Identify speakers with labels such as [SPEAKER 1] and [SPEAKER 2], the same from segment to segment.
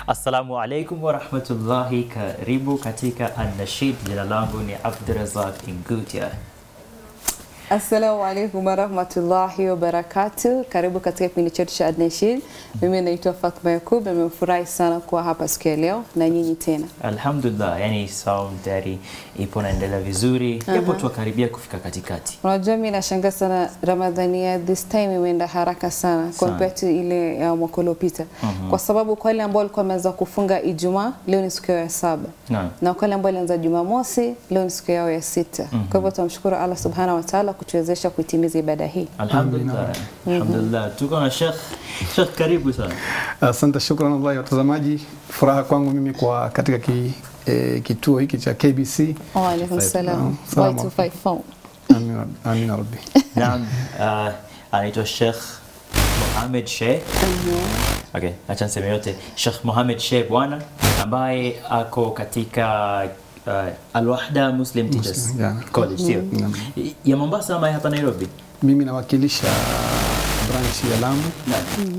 [SPEAKER 1] Assalamu alaikum warahmatullahi, karibu katika An-Nashid. Jina langu ni Abdurazak Ingutia.
[SPEAKER 2] Assalamu alaikum warahmatullahi wabarakatu. Karibu katika kipindi chetu cha Adnashid. Mimi naitwa Fatma Yakub, nimefurahi sana kuwa hapa siku ya leo na nyinyi tena.
[SPEAKER 1] Alhamdulillah, yani sound tayari ipo naendelea vizuri, japo tukaribia kufika katikati.
[SPEAKER 2] Unajua, mimi nashangaa sana Ramadhani ya this time imeenda haraka sana compared to ile ya mwaka uliopita, kwa sababu kwa wale ambao walikuwa wameanza kufunga Ijumaa, leo ni siku yao ya saba
[SPEAKER 1] Naam.
[SPEAKER 2] na kwa wale ambao walianza Jumamosi, leo ni siku yao ya sita. Kwa hivyo tunamshukuru Allah subhanahu wa ta'ala kutuwezesha kuitimiza ibada hii.
[SPEAKER 1] Alhamdulillah. Alhamdulillah. Tuko na Sheikh. Sheikh, karibu sana.
[SPEAKER 3] Asante, shukran wallahi watazamaji. Furaha kwangu mimi kwa katika ki, e, kituo hiki cha KBC.
[SPEAKER 2] Wa alaikum salam.
[SPEAKER 3] Salam.
[SPEAKER 2] Y254.
[SPEAKER 3] Amin rab- amin ya rabbi.
[SPEAKER 1] Naam, uh, anaitwa Sheikh Mohamed Sheikh. Okay, acha niseme yote. Sheikh Mohamed Sheikh bwana ambaye ako katika uh, Al-Wahda Muslim Teachers
[SPEAKER 3] Muslim, yeah.
[SPEAKER 1] College, sio? Ya Mombasa ama ya hapa Nairobi?
[SPEAKER 3] Mimi nawakilisha branch ya Lamu.
[SPEAKER 1] Naam.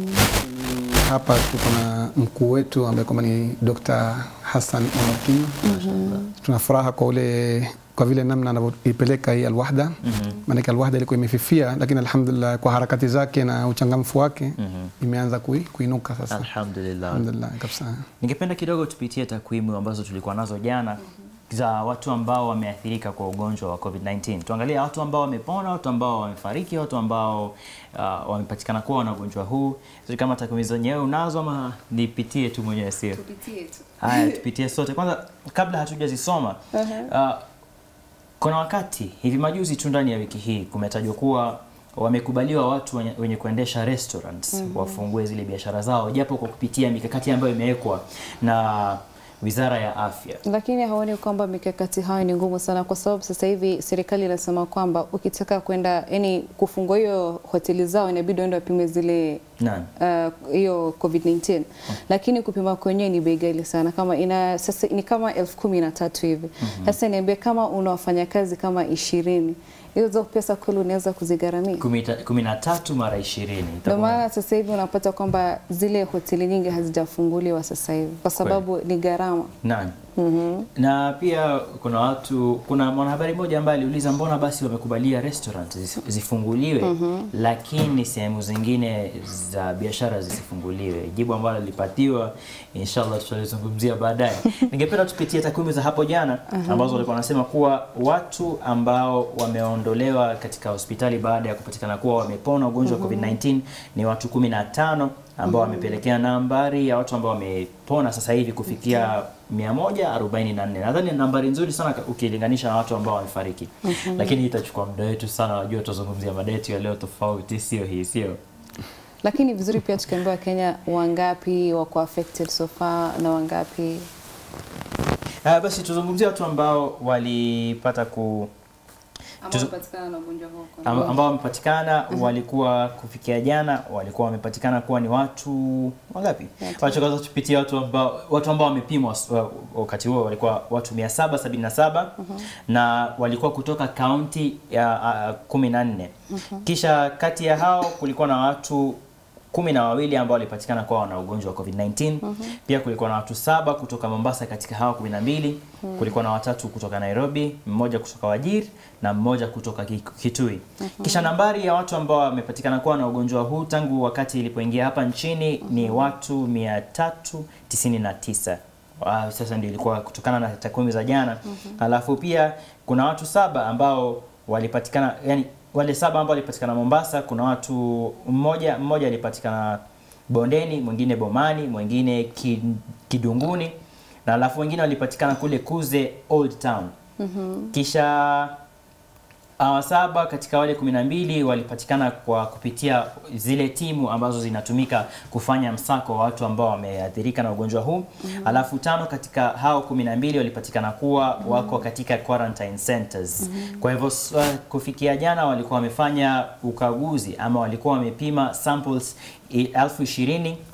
[SPEAKER 3] Hapa tuko na mkuu wetu ambaye kwamba ni Dr. Hassan Omar Kinyo. Tuna furaha kwa ule kwa vile namna anavyoipeleka hii Alwahda. Maanake Alwahda ilikuwa imefifia, lakini alhamdulillah kwa harakati zake na uchangamfu wake imeanza kui, kuinuka sasa.
[SPEAKER 1] Alhamdulillah.
[SPEAKER 3] Alhamdulillah kabisa.
[SPEAKER 1] Ningependa kidogo tupitie takwimu ambazo tulikuwa nazo jana za watu ambao wameathirika kwa ugonjwa wa COVID-19. Tuangalie watu ambao wamepona, watu ambao wamefariki, watu ambao uh, wamepatikana kuwa na ugonjwa huu. Sijui kama takwimu zenyewe unazo ama nipitie tu mwenyewe, sio? Haya, tupitie sote. Kwanza kabla hatujazisoma uh, kuna wakati hivi majuzi tu ndani ya wiki hii kumetajwa kuwa wamekubaliwa watu wenye, wenye kuendesha restaurants wafungue zile biashara zao japo kwa kupitia mikakati ambayo imewekwa na Wizara ya Afya.
[SPEAKER 2] Lakini haoni kwamba mikakati hayo ni ngumu sana, kwa sababu sasa hivi serikali inasema kwamba ukitaka kwenda yani kufungua hiyo hoteli zao inabidi uende wapime zile
[SPEAKER 1] Naam.
[SPEAKER 2] uh, hiyo COVID-19 lakini kupima kwenyewe ni bei ghali sana, kama ina sasa ni kama elfu kumi na tatu hivi. Sasa niambie, kama una wafanyakazi kama ishirini, hizo pesa kweli unaweza kuzigharamia?
[SPEAKER 1] Kumi ta- kumi na tatu mara ishirini
[SPEAKER 2] Ndio maana sasa hivi unapata kwamba zile hoteli nyingi hazijafunguliwa sasa hivi kwa sababu ni gharama.
[SPEAKER 1] Naam. Na pia kuna watu, kuna mwanahabari mmoja ambaye aliuliza mbona basi wamekubalia restaurant zis- zifunguliwe lakini sehemu zingine za biashara zisifunguliwe. Jibu ambalo lilipatiwa inshallah tutalizungumzia baadaye. Ningependa tupitie takwimu za hapo jana ambazo walikuwa wanasema kuwa watu ambao wameondolewa katika hospitali baada ya kupatikana kuwa wamepona ugonjwa wa COVID-19 ni watu 15 ambao wamepelekea nambari ya watu ambao wamepona sasa hivi kufikia 144. Nadhani ni nambari nzuri sana ukilinganisha na watu ambao wamefariki. Lakini hii itachukua muda wetu sana, najua tutazungumzia mada yetu ya leo tofauti, sio hii, sio?
[SPEAKER 2] Lakini vizuri pia tukiambiwa Wakenya wangapi wako affected so far na wangapi
[SPEAKER 1] Ah, basi tuzungumzie watu ambao walipata ku Tuzo-
[SPEAKER 2] wamepatikana na ugonjwa huo.
[SPEAKER 1] Am- ambao wamepatikana walikuwa kufikia jana walikuwa wamepatikana kuwa ni watu wangapi? Wacha kwanza tupitie watu ambao watu ambao wamepimwa was- wa- wakati huo walikuwa watu 777 na walikuwa kutoka kaunti ya uh, 14. Kisha kati ya hao kulikuwa na watu kumi na wawili ambao walipatikana kuwa wana ugonjwa wa COVID-19. Pia kulikuwa na watu saba kutoka Mombasa katika hao kumi na mbili. Kulikuwa na watatu kutoka Nairobi, mmoja kutoka Wajir na mmoja kutoka Ki- Kitui. Kisha nambari ya watu ambao wamepatikana kuwa na ugonjwa huu tangu wakati ilipoingia hapa nchini ni watu 399. Ah, sasa ndio ilikuwa kutokana na takwimu za jana. Alafu pia kuna watu saba ambao walipatikana yani wale saba ambao walipatikana Mombasa, kuna watu mmoja mmoja alipatikana Bondeni, mwingine Bomani, mwingine Ki- Kidunguni na alafu wengine walipatikana kule Kuze Old Town. Kisha hawa saba katika wale kumi na mbili walipatikana kwa kupitia zile timu ambazo zinatumika kufanya msako wa watu ambao wameathirika na ugonjwa huu. Alafu tano katika hao kumi na mbili walipatikana kuwa wako katika quarantine centers. Kwa hivyo s- uh, kufikia jana walikuwa wamefanya ukaguzi ama walikuwa wamepima samples i- elfu ishirini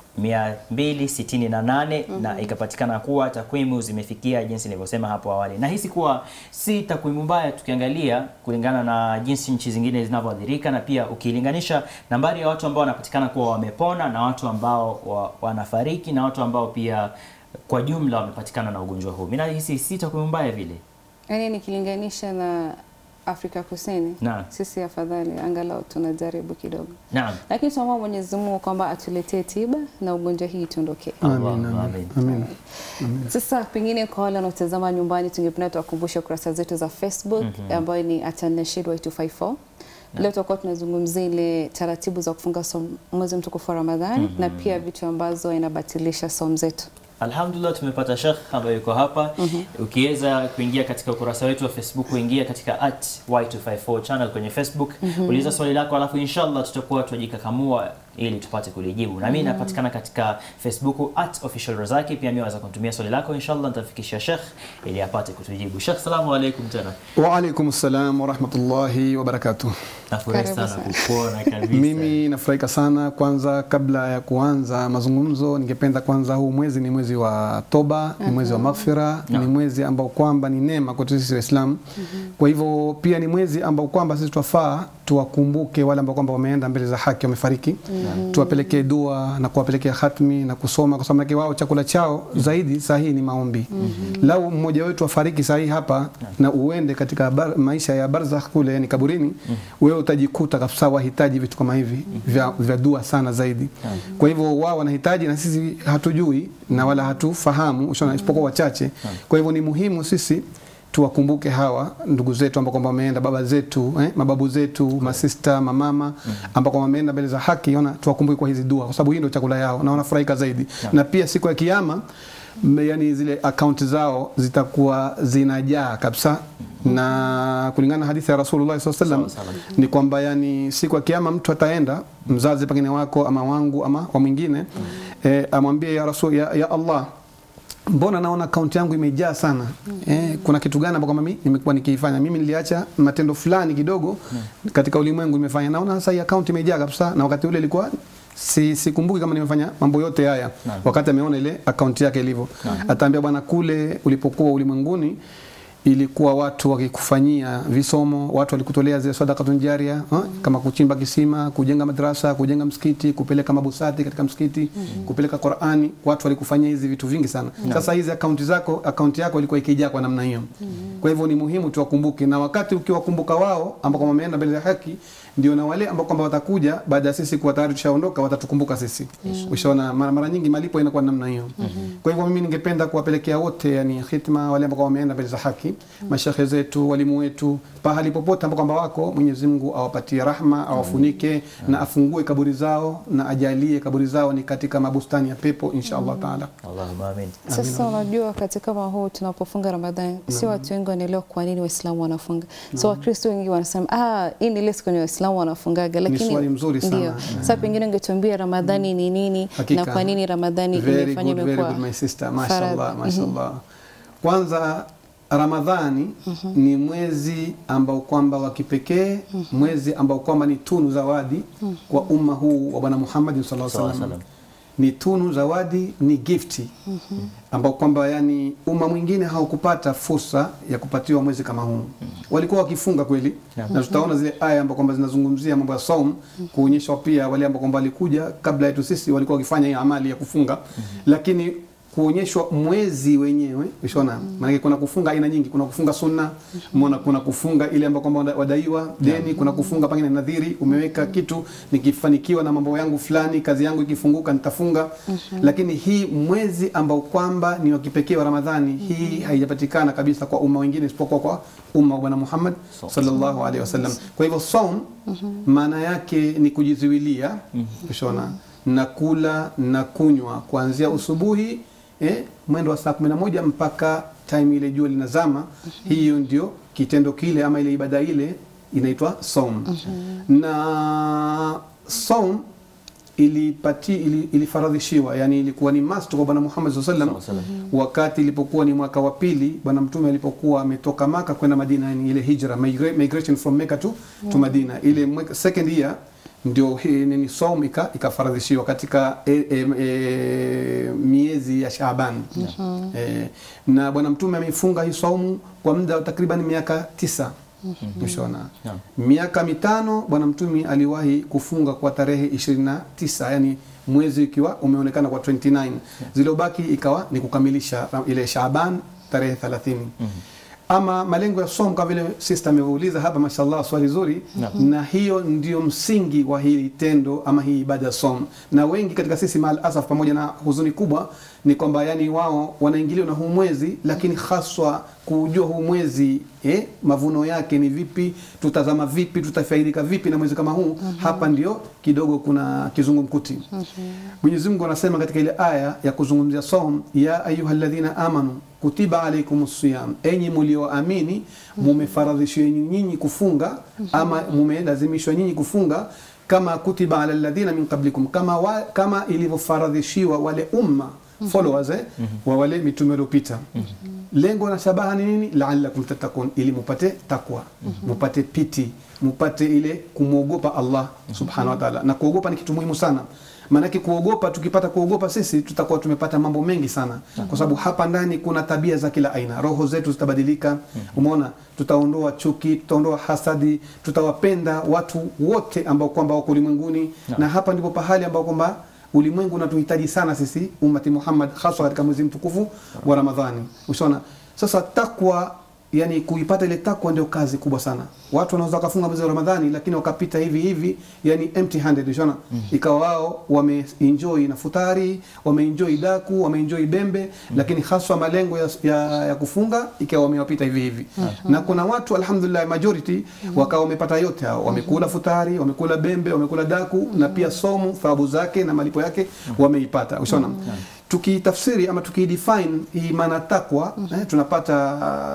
[SPEAKER 1] 268 na ikapatikana kuwa takwimu zimefikia jinsi nilivyosema hapo awali. Nahisi kuwa si takwimu mbaya tukiangalia kulingana na jinsi nchi zingine zinavyoathirika, na pia ukilinganisha nambari ya watu ambao wanapatikana kuwa wamepona na watu ambao wa, wanafariki na watu ambao pia kwa jumla wamepatikana na ugonjwa huu. Mimi nahisi si takwimu mbaya vile.
[SPEAKER 2] Yaani nikilinganisha na Afrika Kusini,
[SPEAKER 1] Naam.
[SPEAKER 2] sisi afadhali angalau tunajaribu kidogo,
[SPEAKER 1] Naam.
[SPEAKER 2] lakini tunaomba Mwenyezi Mungu kwamba atuletee tiba na ugonjwa hii tuondokee.
[SPEAKER 3] Amin,
[SPEAKER 1] Allahumma
[SPEAKER 3] amin,
[SPEAKER 1] amin.
[SPEAKER 3] amin.
[SPEAKER 2] Sasa pengine kwa wale wanaotazama nyumbani, tungependa tuwakumbushe kurasa zetu za Facebook ambayo ni @nashidwa254. Leo tutakuwa tunazungumzia ile taratibu za kufunga som, mwezi mtukufu wa Ramadhani na pia vitu ambazo inabatilisha som zetu.
[SPEAKER 1] Alhamdulillah tumepata Sheikh ambaye yuko hapa. Ukiweza kuingia katika ukurasa wetu wa Facebook, uingia katika at Y254 channel kwenye Facebook, uliza swali lako, alafu inshallah tutakuwa tunajikakamua ili tupate kulijibu. Na mimi napatikana katika Facebook at official Razaki, pia mimi waweza kunitumia swali lako, inshallah nitafikishia Sheikh ili apate kutujibu. Sheikh, salamu alaykum tena.
[SPEAKER 3] Wa alaikum salam wa rahmatullahi wa barakatuh.
[SPEAKER 1] Nafurahi
[SPEAKER 2] Karibu
[SPEAKER 1] sana
[SPEAKER 2] sana.
[SPEAKER 1] kukuona kabisa.
[SPEAKER 3] Mimi nafurahika sana. Kwanza, kabla ya kuanza mazungumzo, ningependa kwanza, huu mwezi ni mwezi wa toba, ni mwezi wa maghfira, ni mwezi ambao kwamba ni neema kwetu sisi Waislamu. Kwa hivyo pia ni mwezi ambao kwamba sisi twafaa tuwakumbuke wale ambao kwamba wameenda mbele za haki, wamefariki, tuwapelekee dua na kuwapelekea khatmi na kusoma, kwa sababu wao chakula chao zaidi saa hii ni maombi. Lau mmoja wetu afariki saa hii hapa na uende katika bar, maisha ya barzakh kule, yani kaburini, wewe utajikuta kabisa wahitaji vitu kama hivi vya, vya dua sana zaidi. Kwa hivyo wao wanahitaji na sisi hatujui na wala hatufahamu, ushaona, isipokuwa wachache. Kwa hivyo ni muhimu sisi tuwakumbuke hawa ndugu zetu ambao kwamba wameenda, baba zetu eh, mababu zetu, masista, mamama ambao kwamba wameenda mbele za haki, ona, tuwakumbuke kwa hizi dua, kwa sababu hii ndio chakula yao na wanafurahika zaidi. Na pia siku ya Kiyama, m- yani zile akaunti zao zitakuwa zinajaa kabisa na kulingana na hadithi ya Rasulullah SAW
[SPEAKER 1] Sawa, sawa.
[SPEAKER 3] ni kwamba yani siku ya kiyama mtu ataenda mzazi pengine wako ama wangu ama wa mwingine eh, amwambie ya Rasul ya, ya Allah mbona naona akaunti yangu imejaa sana eh, kuna kitu gani ambao mimi nimekuwa nikiifanya mimi niliacha matendo fulani kidogo katika ulimwengu nimefanya naona sasa hii akaunti imejaa kabisa na wakati ule ilikuwa si sikumbuki kama nimefanya mambo yote haya wakati ameona ile akaunti yake ilivyo ataambia bwana kule ulipokuwa ulimwenguni ilikuwa watu wakikufanyia visomo, watu walikutolea zile sadakatun jaria ha? kama kuchimba kisima, kujenga madrasa, kujenga msikiti, kupeleka mabusati katika msikiti, kupeleka Qur'ani, watu walikufanyia hizi vitu vingi sana. Sasa hizi akaunti zako, akaunti yako ilikuwa ikijaa kwa namna hiyo. Kwa hivyo ni muhimu tuwakumbuke, na wakati ukiwakumbuka wao ambao kwamba wameenda mbele ya haki, ndio na wale ambao kwamba watakuja baada ya sisi kuwa tayari tushaondoka, watatukumbuka sisi. Ushaona, mara, mara nyingi malipo inakuwa namna hiyo. Kwa hivyo mimi ningependa kuwapelekea wote, yani khitma, wale ambao wameenda mbele za haki, mashekhe zetu, walimu wetu, pahali popote ambao kwamba wako, Mwenyezi Mungu awapatie rahma, awafunike na afungue kaburi zao na ajalie kaburi zao ni katika mabustani ya pepo insha Allah taala.
[SPEAKER 1] Allahumma amin.
[SPEAKER 2] Sasa unajua wakati kama huu tunapofunga Ramadhani, si watu wengi wanaelewa kwa nini Waislamu wanafunga. So Wakristo wengi wanasema ah, hii ni ile siku yenye Waislamu wanafungaga, lakini
[SPEAKER 3] swali mzuri sana.
[SPEAKER 2] ndio. Sasa pengine ungetuambia Ramadhani ni nini
[SPEAKER 3] Hakika.
[SPEAKER 2] na kwa nini Ramadhani
[SPEAKER 3] Very
[SPEAKER 2] imefanywa
[SPEAKER 3] good, very
[SPEAKER 2] imekuwa
[SPEAKER 3] good, my sister.
[SPEAKER 2] faradhi.
[SPEAKER 3] Mashallah, mashallah. Kwanza Ramadhani ni mwezi ambao kwamba wa kipekee, mwezi ambao kwamba ni tunu zawadi kwa umma huu wa Bwana Muhammad sallallahu alaihi
[SPEAKER 1] Sallallahu alaihi
[SPEAKER 3] wasallam. Ni tunu zawadi, ni gifti ambao kwamba yani umma mwingine haukupata fursa ya kupatiwa mwezi kama huu. Walikuwa wakifunga kweli, na tutaona zile aya ambao kwamba zinazungumzia mambo ya saum, kuonyesha pia wale ambao kwamba walikuja kabla yetu sisi walikuwa wakifanya hii amali ya kufunga, lakini kuonyeshwa mwezi wenyewe ushaona maanake kuna kufunga aina nyingi kuna kufunga sunna mona kuna kufunga ile ambayo kwamba wadaiwa deni kuna kufunga pengine nadhiri umeweka kitu nikifanikiwa na mambo yangu fulani kazi yangu ikifunguka nitafunga lakini hii mwezi ambao kwamba ni wa kipekee wa ramadhani hii haijapatikana kabisa kwa umma wengine isipokuwa kwa umma wa bwana muhammad sallallahu alaihi wasallam kwa hivyo saum maana yake ni kujizuilia ushaona na kula na kunywa kuanzia usubuhi eh, mwendo wa saa kumi na moja mpaka time ile jua linazama. Hiyo ndio kitendo kile ama ile ibada ile inaitwa saum. Na saum ilipati ili, ilifaradhishiwa yani ilikuwa ni must kwa bwana Muhammad sallallahu alaihi wasallam wakati ilipokuwa ni mwaka wa pili bwana mtume alipokuwa ametoka Maka kwenda Madina, yani ile hijra migra- migration from Mecca to, to Madina ile mwe- second year ndio hii nini saum ika, ikafaradhishiwa katika e, e, e, miezi ya Shaaban e, na bwana mtume ameifunga hii saumu kwa muda wa takriban miaka tisa Mshona
[SPEAKER 1] Naam.
[SPEAKER 3] miaka mitano bwana mtume aliwahi kufunga kwa tarehe 29 yani mwezi ukiwa umeonekana kwa 29 zilizobaki ikawa ni kukamilisha ile Shaaban tarehe 30 ama malengo ya somo kama vile sister ameuliza hapa mashallah swali zuri na hiyo ndio msingi wa hili tendo ama hii ibada ya somo na wengi katika sisi mal asaf pamoja na huzuni kubwa ni kwamba yani wao wanaingiliwa na huu mwezi lakini haswa kujua huu mwezi eh, mavuno yake ni vipi tutazama vipi tutafaidika vipi na mwezi kama huu hapa ndio kidogo kuna kizungumkuti Mwenyezi Mungu anasema katika ile aya ya kuzungumzia saum ya ayyuhalladhina amanu kutiba alaykumus siyam enyi mlioamini mumefaradhishwa nyinyi kufunga ama mumelazimishwa nyinyi kufunga kama kutiba ala alladhina min qablikum kama wa, kama ilivyofaradhishiwa wale umma followers eh, wa wale mitume waliopita lengo na shabaha ni nini la'allakum tattaqun ili mupate takwa mupate piti mupate ile kumwogopa Allah subhanahu wa ta'ala na kuogopa ni kitu muhimu sana maanake kuogopa tukipata kuogopa sisi tutakuwa tumepata mambo mengi sana kwa sababu hapa ndani kuna tabia za kila aina roho zetu zitabadilika umeona tutaondoa chuki tutaondoa hasadi tutawapenda watu wote ambao kwamba wako ulimwenguni na hapa ndipo pahali ambao kwamba ulimwengu unatuhitaji sana sisi ummati Muhammad haswa katika mwezi mtukufu wa Ramadhani ushaona sasa takwa yani kuipata ile takwa ndio kazi kubwa sana watu wanaweza wakafunga mwezi wa Ramadhani lakini wakapita hivi hivi yani empty handed ushaona ikawa wao wameenjoy na futari wameenjoy daku wameenjoy bembe lakini haswa malengo ya, ya, ya kufunga ikawa wamewapita hivi hivi na kuna watu alhamdulillah majority wakawa wamepata yote hao wamekula futari wamekula bembe wamekula daku na pia somu thawabu zake na malipo yake wameipata ushaona tukitafsiri ama tukidefine hii maana takwa eh, tunapata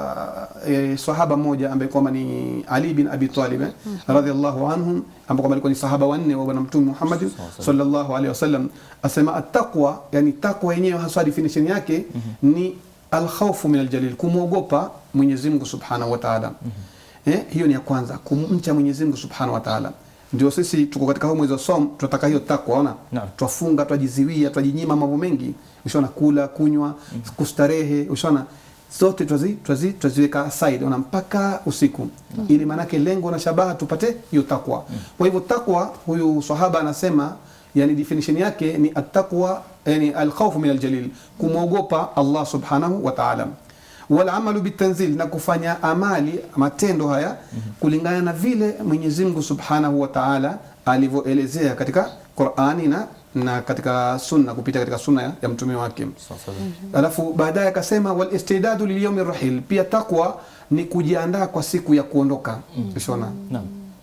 [SPEAKER 3] uh, eh, sahaba mmoja ambaye kwamba ni Ali bin Abi Talib eh, radhiallahu anhum ambaye kwamba alikuwa ni sahaba wanne wa bwana mtume Muhammad sallallahu alaihi wasallam asema attaqwa yani takwa yenyewe hasa definition yake ni alkhawfu min aljalil kumwogopa Mwenyezi Mungu subhanahu wa ta'ala eh, hiyo ni ya kwanza kumcha Mwenyezi Mungu subhanahu wa ta'ala ndio sisi tuko katika huu mwezi wa som tunataka hiyo takwa ona
[SPEAKER 1] Naam.
[SPEAKER 3] twafunga twajiziwia twajinyima mambo mengi ushaona kula kunywa kustarehe ushaona zote twazi, twazi, twaziweka aside ona mpaka usiku ili maanake lengo na shabaha tupate hiyo takwa kwa hivyo takwa huyu sahaba anasema yani definition yake ni attaqwa yani alkhawfu min aljalil kumwogopa Allah subhanahu wa ta'ala walamalu bitanzil na kufanya amali matendo haya kulingana na vile Mwenyezi Mungu Subhanahu wa Ta'ala alivyoelezea katika Qur'ani na na katika sunna kupita katika sunna ya, ya mtume wake
[SPEAKER 1] Sasa,
[SPEAKER 3] alafu baadaye akasema wal istidadu lilyaumi rahil pia takwa ni kujiandaa kwa siku ya kuondoka ushona
[SPEAKER 1] Naam.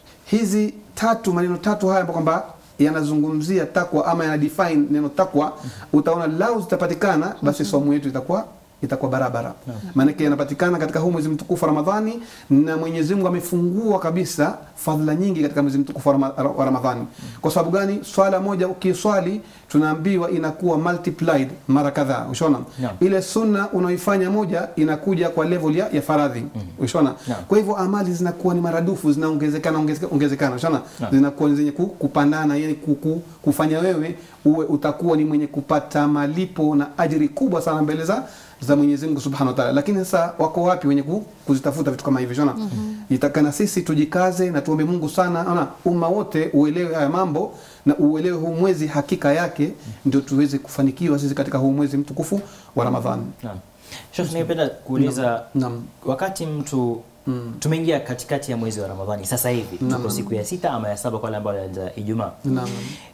[SPEAKER 3] hizi tatu maneno tatu haya ambayo kwamba yanazungumzia takwa ama yana define neno takwa utaona lau zitapatikana basi somo yetu itakuwa itakuwa barabara maanake yanapatikana katika huu mwezi mtukufu wa Ramadhani na Mwenyezi Mungu amefungua kabisa fadhila nyingi katika mwezi mtukufu wa Rama- wa Ramadhani kwa sababu gani swala moja ukiswali tunaambiwa inakuwa multiplied mara kadhaa ushona
[SPEAKER 1] Naam.
[SPEAKER 3] ile sunna unaoifanya moja inakuja kwa level ya, ya faradhi ushona
[SPEAKER 1] Naam.
[SPEAKER 3] kwa hivyo amali zinakuwa ni maradufu zinaongezekana ongezeka- ongezekana ushona
[SPEAKER 1] Naam.
[SPEAKER 3] zinakuwa ni zenye ku- kupandana yani kuku, kufanya wewe uwe utakuwa ni mwenye kupata malipo na ajiri kubwa sana mbele za za Mwenyezi Mungu Subhanahu wa Ta'ala. Lakini sasa wako wapi wenye ku, kuzitafuta vitu kama hivi shona? Itakana sisi tujikaze na tuombe Mungu sana, ona umma wote uelewe haya mambo na uelewe huu mwezi hakika yake, ndio tuweze kufanikiwa sisi katika huu mwezi mtukufu wa Ramadhani.
[SPEAKER 1] Naam. Sheikh, ningependa kuuliza
[SPEAKER 3] Naam.
[SPEAKER 1] wakati mtu tumeingia katikati ya mwezi wa Ramadhani sasa hivi tuko siku ya sita ama ya saba kwa wale ambao walianza Ijumaa.
[SPEAKER 3] Naam.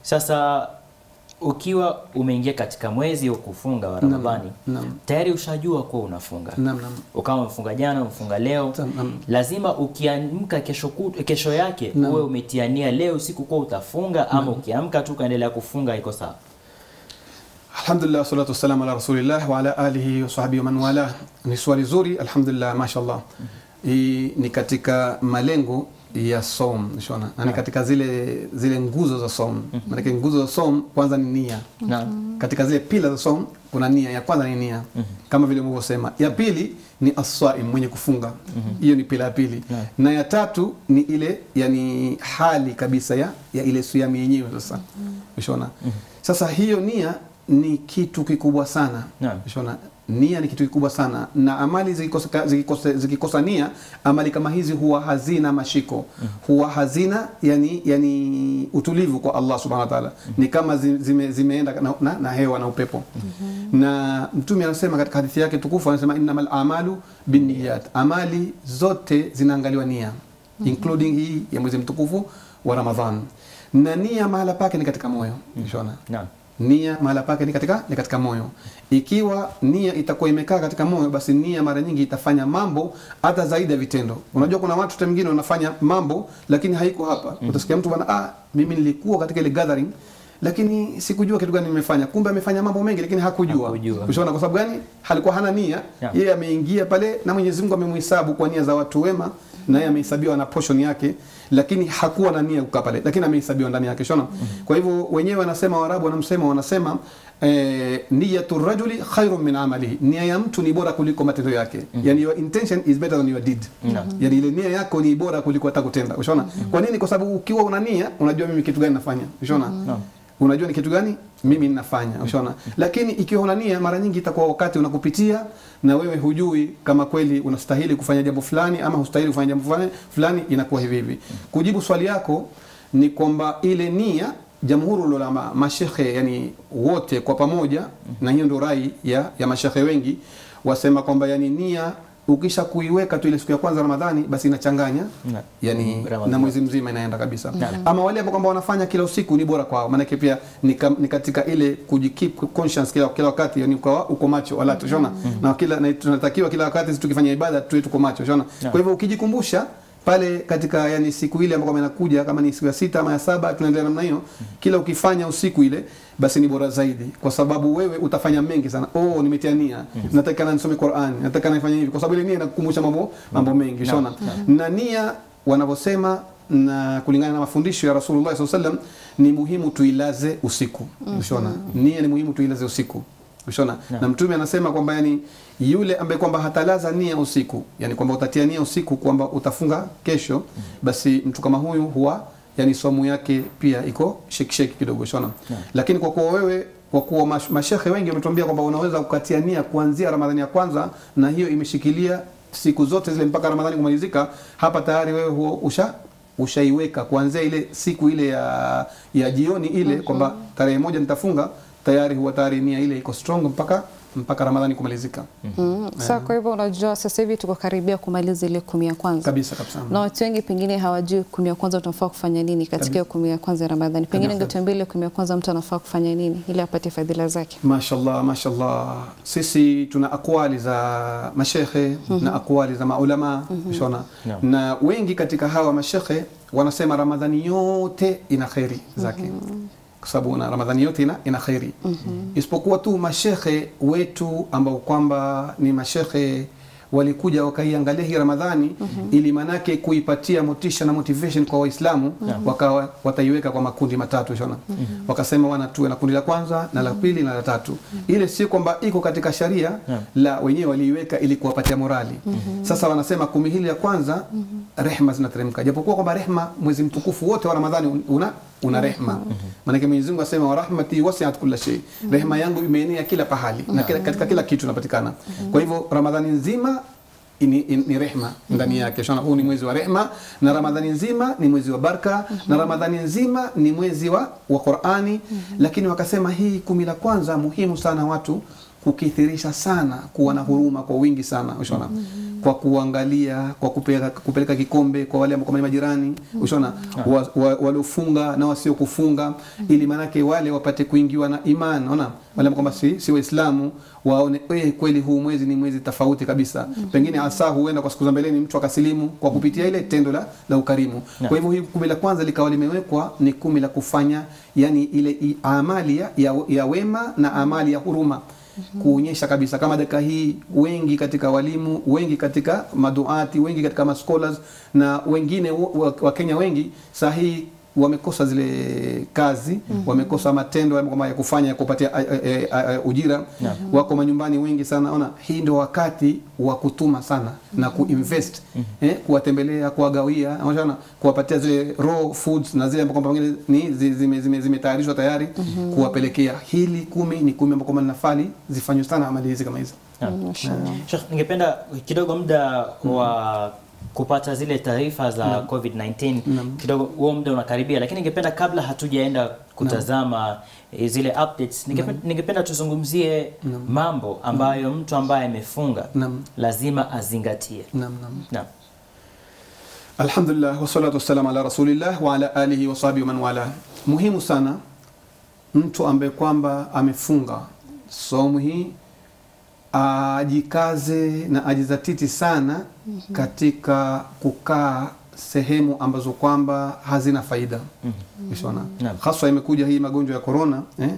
[SPEAKER 1] Sasa ukiwa umeingia katika mwezi wa kufunga wa Ramadhani
[SPEAKER 3] Naam.
[SPEAKER 1] tayari ushajua kuwa unafunga
[SPEAKER 3] Naam, naam.
[SPEAKER 1] ukawa umefunga jana umefunga leo
[SPEAKER 3] Naam.
[SPEAKER 1] lazima ukiamka kesho, kut- kesho yake
[SPEAKER 3] Naam.
[SPEAKER 1] uwe umetiania leo usiku kuwa utafunga ama ukiamka tu ukaendelea kufunga iko sawa
[SPEAKER 3] Alhamdulillah salatu wassalamu ala rasulillah wa ala alihi wa sahbihi wa man wala. Ni swali zuri, alhamdulillah mashallah. Hii ni katika malengo ya som shona yani katika zile zile nguzo za som maanake nguzo za som kwanza ni nia
[SPEAKER 1] Naam.
[SPEAKER 3] katika zile pila za som kuna nia ya kwanza ni nia kama vile ulivyosema ya pili ni aswaim mwenye kufunga hiyo ni pila ya pili
[SPEAKER 1] Naam.
[SPEAKER 3] na ya tatu ni ile yani hali kabisa ya, ya ile suyami yenyewe sasa ushona sasa hiyo nia ni kitu kikubwa sana
[SPEAKER 1] Naam.
[SPEAKER 3] ushona nia ni kitu kikubwa sana na amali zikikosa, zikikosa, zikikosa nia amali kama hizi huwa hazina mashiko huwa hazina yani, yani utulivu kwa allah subhanahu wa taala ni kama zi- zime, zimeenda na, na, na hewa na upepo na mtume anasema katika hadithi yake tukufu anasema innamal amalu binniyat amali zote zinaangaliwa nia including hii ya mwezi mtukufu wa ramadhan na nia mahala pake ni katika moyo shona
[SPEAKER 1] Naam.
[SPEAKER 3] nia mahala pake ni katika, ni katika moyo ikiwa nia itakuwa imekaa katika moyo basi nia mara nyingi itafanya mambo hata zaidi ya vitendo unajua kuna watu hata mwingine wanafanya mambo lakini haiko hapa utasikia mtu bwana ah, mimi nilikuwa katika ile gathering lakini sikujua kitu gani nimefanya kumbe amefanya mambo mengi lakini hakujua
[SPEAKER 1] Hakujua.
[SPEAKER 3] ushaona kwa sababu gani halikuwa hana nia
[SPEAKER 1] Yeah.
[SPEAKER 3] yeye ameingia pale na Mwenyezi Mungu amemhesabu kwa nia za watu wema na yeye amehesabiwa na portion yake lakini hakuwa na nia kukaa pale lakini amehesabiwa ndani yake shona kwa hivyo wenyewe wanasema Waarabu wanamsema wanasema eh, niyatu rajuli khairun min amalihi nia ya mtu ni bora kuliko matendo yake yani your intention is better than your deed yani ile nia yako ni bora kuliko hata kutenda ushona kwa nini kwa sababu ukiwa una nia unajua mimi kitu gani nafanya ushona
[SPEAKER 1] Naam.
[SPEAKER 3] unajua ni kitu gani mimi ninafanya ushaona lakini ikiwa una nia mara nyingi itakuwa wakati unakupitia na wewe hujui kama kweli unastahili kufanya jambo fulani ama hustahili kufanya jambo fulani fulani inakuwa hivi hivi kujibu swali yako ni kwamba ile nia jamhuru ulama mashekhe yani wote kwa pamoja na hiyo ndio rai ya, ya mashekhe wengi wasema kwamba yani nia ukisha kuiweka tu ile siku ya kwanza Ramadhani basi inachanganya
[SPEAKER 1] Na-
[SPEAKER 3] yani
[SPEAKER 1] Ramadhani.
[SPEAKER 3] na mwezi mzima inaenda kabisa
[SPEAKER 1] Naam.
[SPEAKER 3] ama wale ambao kwamba wanafanya kila usiku ni bora kwao maanake pia ni, kam, ni katika ile kujikeep conscious kila, kila wakati yani uko, uko macho wala tushona na kila na tunatakiwa kila wakati sisi tukifanya ibada tuwe tuko macho shona
[SPEAKER 1] Naam.
[SPEAKER 3] kwa hivyo ukijikumbusha pale katika yani siku ile ambayo inakuja kama ni siku ya sita ama ya saba tunaendelea namna hiyo kila ukifanya usiku ile basi ni bora zaidi kwa sababu wewe utafanya mengi sana oh nimetia nia nataka nisome Qur'an nataka nifanye hivi kwa sababu ile nia inakukumbusha mambo mambo mengi shona na nia wanavyosema na kulingana na mafundisho ya Rasulullah SAW sallam ni muhimu tuilaze usiku ushona nia ni muhimu tuilaze usiku ushona na mtume anasema kwamba yani yule ambaye kwamba hatalaza nia usiku yani kwamba utatia nia usiku kwamba utafunga kesho basi mtu kama huyu huwa yani somu yake pia iko shekisheki kidogo shona lakini kwa kuwa wewe kwa kuwa mash- mashekhe wengi wametuambia kwamba unaweza kukatia nia kuanzia Ramadhani ya kwanza na hiyo imeshikilia siku zote zile mpaka Ramadhani kumalizika, hapa tayari wewe huo usha ushaiweka kuanzia ile siku ile ya, ya jioni ile kwamba tarehe moja nitafunga, tayari huwa tayari nia ile iko strong mpaka mpaka Ramadhani kumalizika
[SPEAKER 2] Mm. Sa kwa hivyo unajua sasa hivi tuko karibia kumaliza ile kumi ya kwanza
[SPEAKER 3] kabisa kabisa.
[SPEAKER 2] na watu wengi pengine hawajui kumi ya kwanza tunafaa kufanya nini katika hiyo kumi ya kwanza ya Ramadhani. Pengine
[SPEAKER 3] Kabisa.
[SPEAKER 2] ungetuambia ile kumi ya kwanza mtu anafaa kufanya nini ili apate fadhila zake.
[SPEAKER 3] Mashallah, mashallah. Sisi tuna akwali za mashekhe na akwali za maulama shona
[SPEAKER 1] Naam.
[SPEAKER 3] na wengi katika hawa mashekhe wanasema Ramadhani yote ina kheri zake kwa sababu na Ramadhani yote ina, ina kheri isipokuwa tu mashekhe wetu ambao kwamba ni mashekhe walikuja wakaiangalia hii Ramadhani ili manake kuipatia motisha na motivation kwa Waislamu wakawa wataiweka kwa makundi matatu shona wakasema wana tuwe na kundi la kwanza na la pili na la tatu ile si kwamba iko katika sharia
[SPEAKER 1] Naam.
[SPEAKER 3] la wenyewe waliiweka ili kuwapatia morali sasa wanasema kumi hili la kwanza rehma zinateremka japokuwa kwamba rehma mwezi mtukufu wote wa Ramadhani una una rehma maanake Mwenyezi Mungu asema wa rahmati wasiat kulla shay rehma yangu imeenea kila pahali na kila, katika kila kitu inapatikana kwa hivyo Ramadhani nzima ni, ni, ni rehma ndani yake shona huu ni mwezi wa rehma na ramadhani nzima ni mwezi wa baraka na ramadhani nzima ni mwezi wa, wa qurani lakini wakasema hii kumi la kwanza muhimu sana watu kukithirisha sana kuwa na huruma kwa wingi sana ushona kwa kuangalia kwa kupeleka, kupeleka kikombe kwa wale ambao kama ni majirani ushona wa, wa, waliofunga na wasiokufunga ili manake wale wapate kuingiwa na iman ona wale ambao kwamba si, si waislamu waone eh, kweli huu mwezi ni mwezi tofauti kabisa pengine hasa huenda kwa siku za mbeleni mtu akasilimu kwa kupitia ile tendo la, la ukarimu
[SPEAKER 1] Naam.
[SPEAKER 3] kwa hivyo hii kumi la kwanza likawa limewekwa ni kumi la kufanya yani ile i- amali ya, ya, ya wema na amali ya huruma kuonyesha kabisa kama dakika hii wengi katika walimu wengi katika maduati wengi katika mascholars na wengine wa- wakenya wengi saa hii wamekosa zile kazi wamekosa matendo ya kwamba ya kufanya ya kupatia a- a- a- a- ujira wako manyumbani wengi sana ona hii ndio wakati wa kutuma sana na kuinvest eh, kuwatembelea kuwagawia unaona kuwapatia zile raw foods na zile ambapo kwamba pengine ni zi- zime- zime- zimetayarishwa tayari kuwapelekea hili kumi ni kumi ambao kwamba linafali zifanywe sana amali hizi kama hizi
[SPEAKER 1] Naam. Sheikh, ningependa kidogo muda wa kupata zile taarifa za COVID-19 kidogo huo muda unakaribia, lakini ningependa kabla hatujaenda kutazama eh, zile updates ningependa, ningependa tuzungumzie mambo ambayo mtu ambaye amefunga
[SPEAKER 3] Naam.
[SPEAKER 1] lazima azingatie.
[SPEAKER 3] naam naam
[SPEAKER 1] Naam.
[SPEAKER 3] Alhamdulillah wassalatu wassalamu ala rasulillah wa ala alihi wa sahbihi wa man wala. Muhimu sana mtu ambaye kwamba amefunga somu hii ajikaze na ajizatiti sana katika kukaa sehemu ambazo kwamba hazina faida Umeona?
[SPEAKER 1] Naam.
[SPEAKER 3] haswa imekuja hii magonjwa ya corona eh?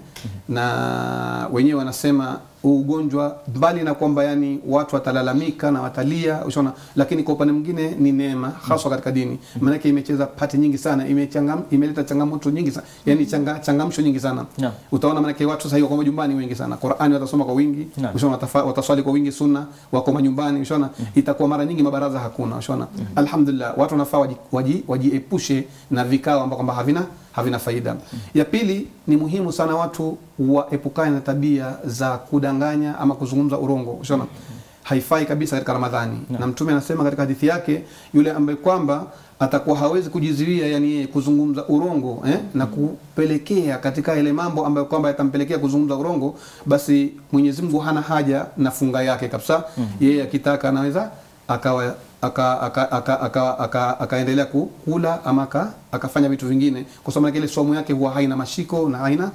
[SPEAKER 3] na wenyewe wanasema huu ugonjwa mbali na kwamba yani watu watalalamika na watalia ushaona lakini kwa upande mwingine ni neema haswa katika dini maanake imecheza pati nyingi sana imechangam, imeleta changamoto nyingi sana yani changa, changamsho nyingi sana
[SPEAKER 1] Naam.
[SPEAKER 3] utaona maanake watu sasa hivi wako majumbani wengi sana Qur'ani watasoma kwa wingi
[SPEAKER 1] Naam.
[SPEAKER 3] ushaona watafa- wataswali kwa wingi sunna wako majumbani ushaona itakuwa mara nyingi mabaraza hakuna ushaona alhamdulillah watu wanafaa waji- waji- wajiepushe na vikao ambao kwamba havina havina faida ya pili ni muhimu sana watu waepukane na tabia za kudanganya ama kuzungumza urongo ushaona haifai kabisa katika ramadhani na mtume anasema katika hadithi yake yule ambaye kwamba atakuwa hawezi kujizuia yani yeye kuzungumza urongo eh, na kupelekea katika ile mambo ambayo kwamba yatampelekea kuzungumza urongo basi Mwenyezi Mungu hana haja na funga yake kabisa yeye akitaka anaweza akawa aka- aka- aka- aka- aka- akaendelea ku- kula ama aka- akafanya vitu vingine kwa sababu ile somo yake huwa haina mashiko na haina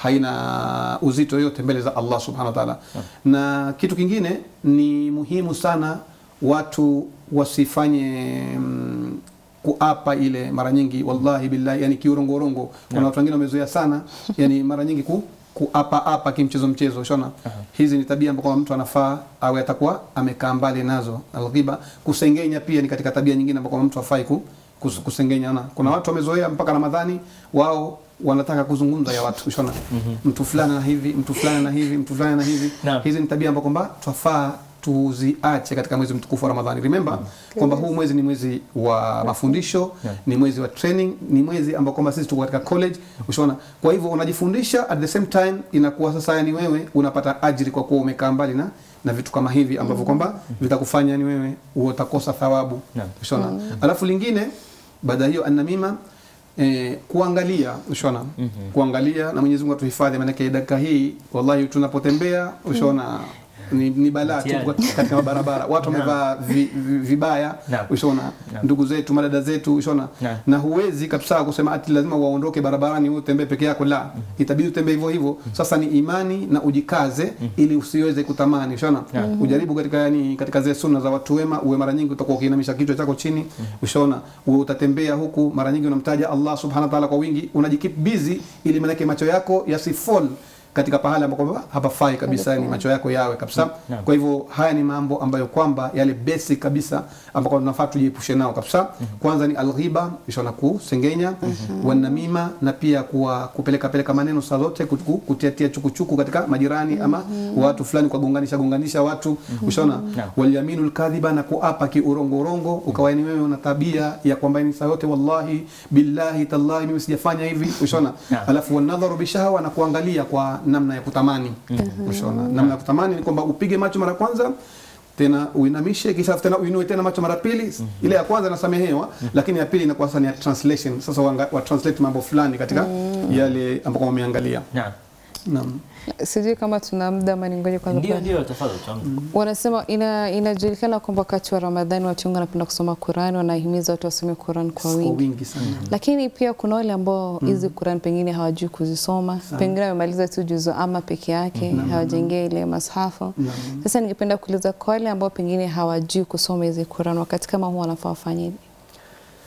[SPEAKER 3] haina uzito yoyote mbele za Allah subhanahu wa ta'ala. Na kitu kingine ni muhimu sana watu wasifanye mm, kuapa ile mara nyingi wallahi billahi yani kiurongorongo kuna watu wengine wamezoea sana yani mara nyingi ku kuapa apa kimchezo mchezo shona hizi ni tabia ambazo mtu anafaa awe atakuwa amekaa mbali nazo alghiba kusengenya pia ni katika tabia nyingine ambazo mtu afai ku, kus- kusengenya na kuna watu wamezoea mpaka Ramadhani wao wanataka kuzungumza ya watu shona mtu fulani na hivi mtu fulani na hivi mtu fulani na hivi
[SPEAKER 1] Naam.
[SPEAKER 3] hizi ni tabia ambazo kwamba twafaa tuziache katika mwezi mtukufu wa Ramadhani. Remember kwamba huu mwezi ni mwezi wa mafundisho, ni mwezi wa training, ni mwezi ambao kwamba sisi tuko katika college, ushaona. Kwa hivyo unajifundisha at the same time, inakuwa sasa yani wewe unapata ajiri kwa kuwa umekaa mbali na na vitu kama hivi ambavyo kwamba vitakufanya ni wewe utakosa thawabu,
[SPEAKER 1] Naam.
[SPEAKER 3] ushaona. Alafu lingine baada ya hiyo anamima Eh, kuangalia ushaona kuangalia na Mwenyezi Mungu atuhifadhi, maanake dakika hii wallahi tunapotembea ushaona ni, ni balaa tu
[SPEAKER 1] Mtihani.
[SPEAKER 3] katika mabarabara watu wamevaa vi, vi, vibaya
[SPEAKER 1] Naam.
[SPEAKER 3] ushaona
[SPEAKER 1] Naam.
[SPEAKER 3] ndugu zetu madada zetu ushaona
[SPEAKER 1] Naam.
[SPEAKER 3] na huwezi kabisa kusema ati lazima waondoke barabarani wewe utembee peke yako la itabidi utembee hivyo hivyo sasa ni imani na ujikaze ili usiweze kutamani ushaona ujaribu katika yani katika zile sunna za watu wema uwe mara nyingi utakuwa ukiinamisha kichwa chako chini ushaona uwe utatembea huku mara nyingi unamtaja Allah subhanahu wa ta'ala kwa wingi unajikeep busy ili manake macho yako yasifall katika pahala ambapo kwamba hapafai kabisa ni macho yako yawe kabisa
[SPEAKER 1] Naam.
[SPEAKER 3] kwa hivyo haya ni mambo ambayo kwamba yale basic kabisa ambao tunafaa tujiepushe nao kabisa kwanza ni alghiba ishona kusengenya wanamima na pia kuwa kupeleka peleka maneno saa zote kutu- kutiatia chukuchuku katika majirani ama watu fulani kwa gonganisha gonganisha watu ushaona
[SPEAKER 1] Naam.
[SPEAKER 3] walyaminu lkadhiba na kuapa kiurongo urongo ukawa ni wewe una tabia ya kwamba ni saa yote wallahi billahi tallahi mimi sijafanya hivi ushaona
[SPEAKER 1] Naam.
[SPEAKER 3] alafu wanadharu bishahawa na kuangalia kwa namna ya kutamani ushaona namna ya kutamani ni kwamba upige macho mara kwanza tena uinamishe kisha tena uinue tena macho mara pili ile ya kwanza inasamehewa lakini ya pili inakuwa sasa ni ya translation sasa wanga- wa translate mambo fulani katika yale ambako wameangalia
[SPEAKER 1] Naam.
[SPEAKER 3] naam
[SPEAKER 2] Sijui kama tuna muda ama ningoje kwanza.
[SPEAKER 1] Ndio,
[SPEAKER 2] kwa-
[SPEAKER 1] ndio, tafadhali tuanze.
[SPEAKER 2] Wanasema ina, inajulikana kwamba wakati wa Ramadhani watu wengi wanapenda kusoma Qur'an, wanahimiza watu wasome Qur'an kwa
[SPEAKER 3] kwa
[SPEAKER 2] wingi.
[SPEAKER 3] wingi sana
[SPEAKER 2] Lakini pia kuna wale ambao hizi Qur'an pengine hawajui kuzisoma, pengine wamemaliza tu juzu ama peke yake, hawajaingia ile mashafu.
[SPEAKER 3] Naam.
[SPEAKER 2] Sasa ningependa kuuliza kwa wale ambao pengine hawajui kusoma hizi Qur'an, wakati kama huu wanafaa wafanyeje?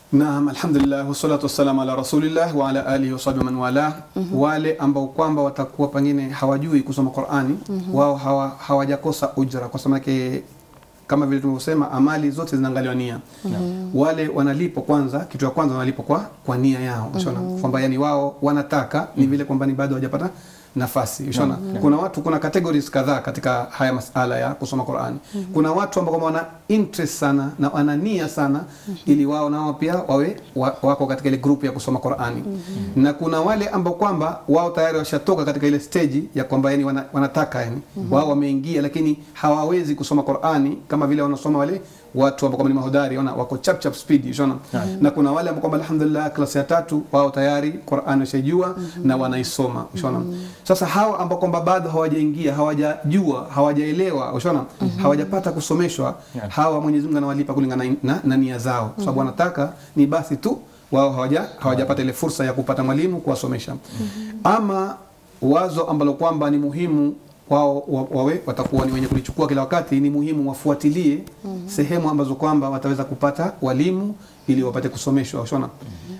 [SPEAKER 3] Naam, alhamdulillah wassalatu wassalamu ala rasulillah wa ala alihi wasahbihi man wala. Wale ambao kwamba watakuwa pengine hawajui kusoma Qur'ani wao hawa, hawajakosa ujra kwa sababu yake kama vile tulivyosema amali zote zinaangaliwa nia. Wale wanalipwa kwanza, kitu ya kwanza wanalipwa kwa kwa nia yao. Unaona kwamba yani wao wanataka ni vile kwamba ni bado hawajapata nafasi ushona kuna watu kuna categories kadhaa katika haya masala ya kusoma Qur'ani kuna watu ambao kwamba wana interest sana na wana nia sana ili wao nao pia wawe wa, wako katika ile group ya kusoma Qur'ani na kuna wale ambao kwamba wao tayari washatoka katika ile stage ya kwamba yani wana, wanataka yani wao wameingia lakini hawawezi kusoma Qur'ani kama vile wanasoma wale watu ambao kwamba ni mahodari ona wako chap chap speed unaona na kuna wale ambao kwamba alhamdulillah klasi ya tatu wao tayari Qur'an washajua na wanaisoma unaona sasa hawa ambao kwamba bado hawajaingia hawajajua hawajaelewa unaona hawajapata kusomeshwa hawa Mwenyezi Mungu anawalipa kulingana na, na, na nia zao kwa sababu wanataka ni basi tu wao hawaja hawajapata ile fursa ya kupata mwalimu kuwasomesha ama wazo ambalo kwamba ni muhimu wao wa- wawe watakuwa ni wenye kulichukua kila wakati, ni muhimu wafuatilie sehemu ambazo kwamba wataweza kupata walimu ili wapate kusomeshwa ushona.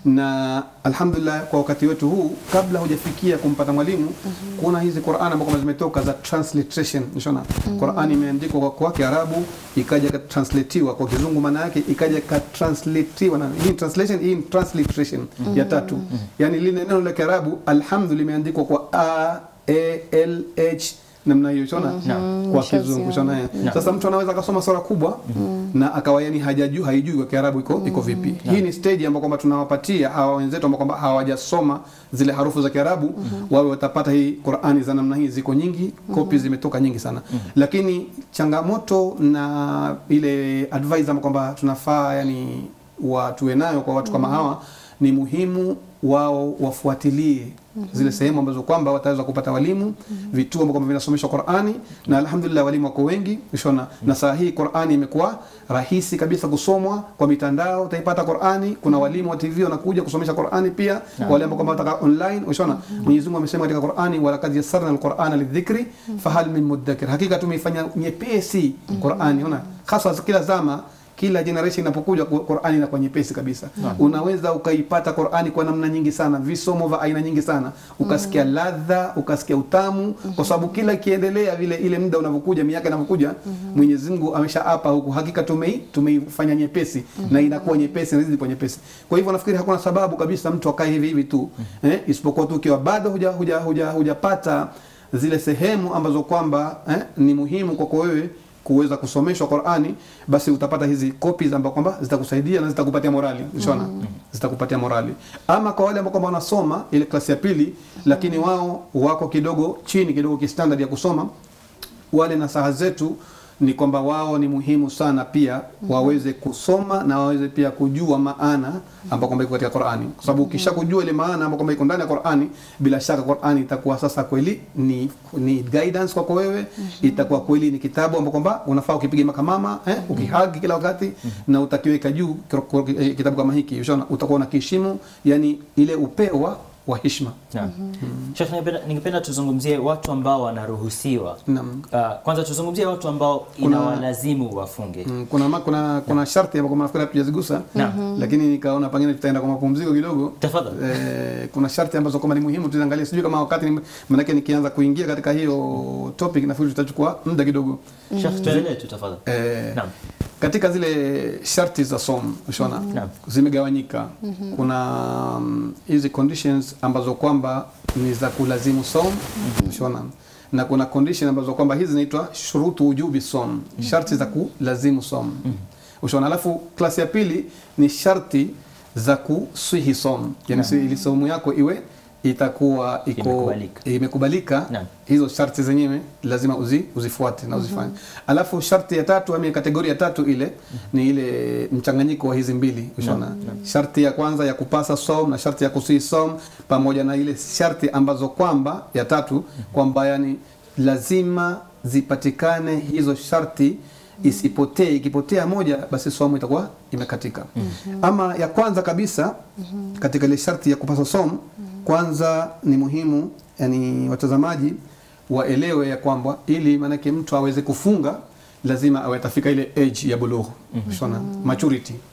[SPEAKER 3] Na alhamdulillah kwa wakati wetu huu, kabla hujafikia kumpata mwalimu, kuna hizi Qur'an ambazo kwamba zimetoka za transliteration ushona. Qur'an imeandikwa kwa, kwa Kiarabu ikaja ikatranslatiwa kwa Kizungu, maana yake ikaja ikatranslatiwa na hii translation, hii ni transliteration ya tatu, yani lile neno la Kiarabu alhamdu limeandikwa kwa a a l h namna hiyo shona kwa kizungu shona sasa mtu anaweza akasoma sura kubwa na akawa yani hajajui haijui kwa kiarabu iko iko vipi hii ni stage ambayo kwamba tunawapatia hawa wenzetu ambao kwamba hawajasoma zile harufu za kiarabu wawe watapata hii Qur'ani za namna hii ziko nyingi kopi zimetoka nyingi sana lakini changamoto na ile advice ambayo kwamba tunafaa yani watuwe nayo kwa watu kama hawa ni muhimu wao wafuatilie zile sehemu ambazo kwamba wataweza kupata walimu vituo ambavyo kwamba vinasomeshwa Qur'ani na alhamdulillah walimu wako wengi ushona na saa hii Qur'ani imekuwa rahisi kabisa kusomwa kwa mitandao utaipata Qur'ani kuna walimu wa TV wanakuja kusomesha Qur'ani pia wale ambao kwamba wataka online ushona Mwenyezi Mungu amesema katika Qur'ani walaqad yassarna alqur'ana lidhikri fahal min mudakkir hakika tumeifanya nyepesi Qur'ani unaona hasa kila zama kila generation inapokuja Qur'ani inakuwa nyepesi kabisa. Unaweza ukaipata Qur'ani kwa namna nyingi sana, visomo vya aina nyingi sana, ukasikia ladha, ukasikia utamu, kwa sababu kila ikiendelea vile ile muda unavyokuja, miaka inavyokuja, Mwenyezi Mungu ameshaapa huku, hakika tumei tumeifanya nyepesi na inakuwa nyepesi, inazidi kuwa nyepesi. Kwa hivyo nafikiri hakuna sababu kabisa mtu akae hivi hivi tu eh, isipokuwa tu ukiwa bado huja huja huja hujapata zile sehemu ambazo kwamba eh, ni muhimu kwako wewe kuweza kusomeshwa Qur'ani basi utapata hizi copies ambazo kwamba zitakusaidia na zitakupatia morali unaona zitakupatia morali ama kwa wale ambao kwamba wanasoma ile klasi ya pili lakini wao wako kidogo chini kidogo kistandard ya kusoma wale nasaha zetu ni kwamba wao ni muhimu sana pia waweze kusoma na waweze pia kujua maana ambayo kwamba iko katika Qur'ani, kwa sababu ukisha kujua ile maana ambayo kwamba iko ndani ya Qur'ani, bila shaka Qur'ani itakuwa sasa kweli ni, ni guidance kwako wewe, itakuwa kweli ni kitabu ambacho kwamba unafaa ukipiga makamama eh, ukihagi kila wakati na utakiweka juu kitabu kama hiki, ushaona, utakuwa unakiheshimu, yani ile upewa wa heshima.
[SPEAKER 1] Naam. Sheikh, ningependa- ningependa tuzungumzie watu ambao wanaruhusiwa.
[SPEAKER 3] Naam.
[SPEAKER 1] Ah, kwanza tuzungumzie watu ambao inawalazimu wafunge.
[SPEAKER 3] Mm, kuna ma, kuna kuna sharti ambayo kwamba nafikiri hatujazigusa lakini nikaona pengine tutaenda kwa mapumziko kidogo.
[SPEAKER 1] Tafadhali.
[SPEAKER 3] Eh, kuna sharti ambazo kwamba ni muhimu tuziangalie, sijui kama wakati ni- maanake nikianza kuingia katika hiyo topic nafikiri tutachukua muda kidogo.
[SPEAKER 1] Sheikh, tuendelee tu tafadhali.
[SPEAKER 3] Eh,
[SPEAKER 1] Naam.
[SPEAKER 3] katika zile sharti za som ushona
[SPEAKER 1] Naam.
[SPEAKER 3] zimegawanyika. Kuna mm, hizi conditions ambazo kwamba ni za kulazimu som ushona na kuna condition ambazo kwamba hizi zinaitwa shurutu wujubi som, sharti za kulazimu som ushona. Alafu klasi ya pili ni sharti za kuswihi som, yani si- ili somu yako iwe itakuwa iko
[SPEAKER 1] Imekubalika.
[SPEAKER 3] imekubalika
[SPEAKER 1] Naam.
[SPEAKER 3] hizo sharti zenyewe lazima uzi, uzifuate na uzifanye. Alafu sharti ya tatu ama kategoria ya tatu ile ni ile mchanganyiko wa hizi mbili ushona. Sharti ya kwanza ya kupasa som na sharti ya kusii som pamoja na ile sharti ambazo kwamba ya tatu kwamba yani lazima zipatikane hizo sharti isipotee. Ikipotea moja, basi somo itakuwa imekatika. Ama ya kwanza kabisa katika ile sharti ya kupasa somo, kwanza ni muhimu yani watazamaji waelewe ya kwamba ili maanake mtu aweze kufunga lazima awe atafika ile age ya bulugh mm maturity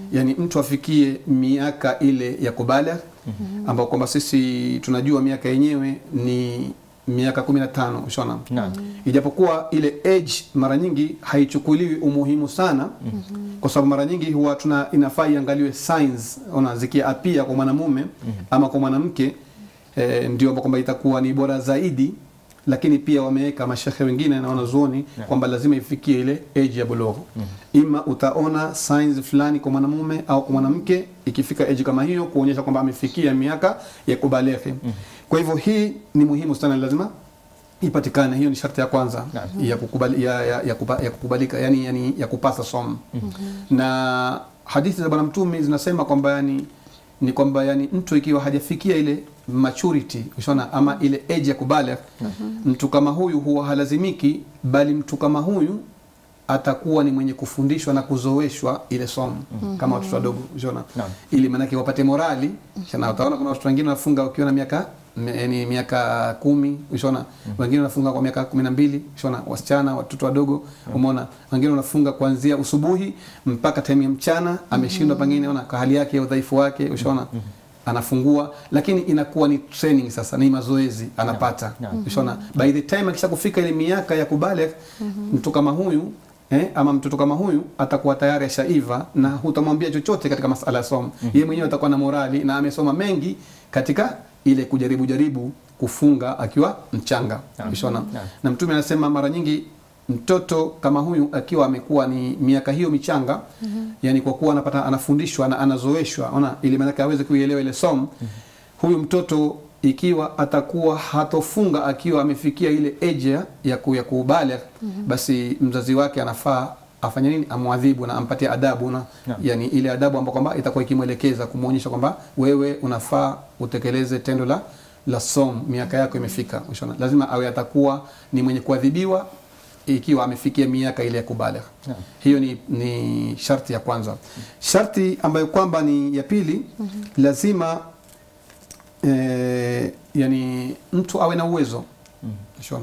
[SPEAKER 3] yani mtu afikie miaka ile ya kubaligh ambao kwamba sisi tunajua miaka yenyewe ni miaka 15 ushaona
[SPEAKER 1] Naam.
[SPEAKER 3] ijapokuwa ile age mara nyingi haichukuliwi umuhimu sana kwa sababu mara nyingi huwa tuna inafaa iangaliwe signs ona zikiapia kwa mwanamume ama kwa mwanamke eh, ndio kwamba itakuwa ni bora zaidi lakini pia wameweka mashehe wengine na wanazuoni kwamba lazima ifikie ile age ya bulughu ima utaona signs fulani kwa mwanamume au kwa mwanamke ikifika age kama hiyo kuonyesha kwamba amefikia miaka ya kubaleghe kwa hivyo hii ni muhimu sana lazima ipatikane hiyo ni sharti ya kwanza ya, kukubali, ya, ya, ya, kupa, ya kukubalika yani, yani ya kupasa somo na hadithi za bwana mtume zinasema kwamba yani ni kwamba yani mtu ikiwa hajafikia ile maturity ushaona ama ile age ya kubaligh mtu kama huyu huwa halazimiki bali mtu kama huyu atakuwa ni mwenye kufundishwa na kuzoeshwa ile somo kama watoto wadogo ushaona
[SPEAKER 1] Naam.
[SPEAKER 3] ili maanake wapate morali shana utaona kuna watoto wengine wanafunga wakiwa na miaka yani miaka kumi ushaona wengine wanafunga kwa miaka kumi na mbili ushaona wasichana watoto wadogo umeona wengine wanafunga kuanzia usubuhi mpaka time ya mchana ameshindwa pengine ona kwa hali yake ya udhaifu wake ushaona anafungua lakini inakuwa ni training sasa ni mazoezi anapata
[SPEAKER 1] Naam.
[SPEAKER 3] ushaona by the time akisha kufika ile miaka ya kubaligh mtu kama huyu Eh, ama mtoto kama huyu atakuwa tayari ashaiva na hutamwambia chochote katika masala ya somo yeye mwenyewe atakuwa na morali na amesoma mengi katika ile kujaribu jaribu kufunga akiwa mchanga ushaona
[SPEAKER 1] Naam.
[SPEAKER 3] na mtume anasema mara nyingi mtoto kama huyu akiwa amekuwa ni miaka hiyo michanga yani kwa kuwa anapata anafundishwa na anazoeshwa ona ili maanake aweze kuielewa ile somo huyu mtoto ikiwa atakuwa hatofunga akiwa amefikia ile age ya- ya ku- ya kubaligh basi mzazi wake anafaa afanye nini amwadhibu na ampatie adabu na
[SPEAKER 1] Naam.
[SPEAKER 3] yani ile adabu ambayo kwamba itakuwa ikimwelekeza kumwonyesha kwamba wewe unafaa utekeleze tendo la la som miaka yako imefika Ushaona? lazima awe atakuwa ni mwenye kuadhibiwa ikiwa amefikia miaka ile ya kubaligh
[SPEAKER 1] Naam.
[SPEAKER 3] hiyo ni, ni sharti ya kwanza sharti ambayo kwamba ni ya pili lazima eh, yani mtu awe na uwezo Ushaona?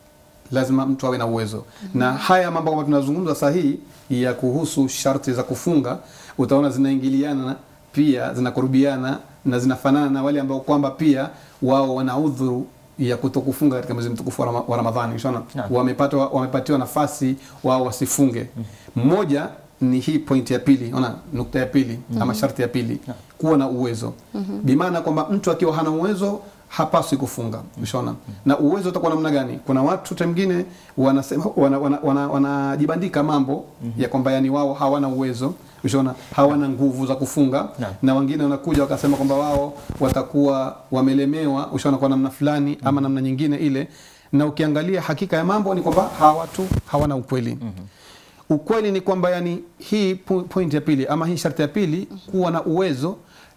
[SPEAKER 3] lazima mtu awe na uwezo na haya mambo kwamba tunazungumza sahihi ya kuhusu sharti za kufunga utaona zinaingiliana na- pia zinakurubiana na zinafanana na wale ambao kwamba pia wao wana udhuru ya kutokufunga katika mwezi mtukufu wa Rama- wa Ramadhani ushaona
[SPEAKER 1] Naam.
[SPEAKER 3] wamepatwa wamepatiwa nafasi wao wasifunge mmoja ni hii point ya pili ona nukta ya pili ama sharti ya pili kuwa na uwezo bimaana kwamba mtu akiwa hana uwezo hapaswi kufunga ushaona na uwezo utakuwa namna gani kuna watu tengine wanasema wanajibandika wana, wana, wanajibandika mambo ya kwamba yani wao hawana uwezo ushaona hawana nguvu za kufunga
[SPEAKER 1] Naam.
[SPEAKER 3] na wengine wanakuja wakasema kwamba wao watakuwa wamelemewa ushaona kwa namna fulani ama namna nyingine ile na ukiangalia hakika ya mambo ni kwamba hawa watu hawana ukweli ukweli ni kwamba yani hii po- point ya pili ama hii sharti ya pili kuwa na uwezo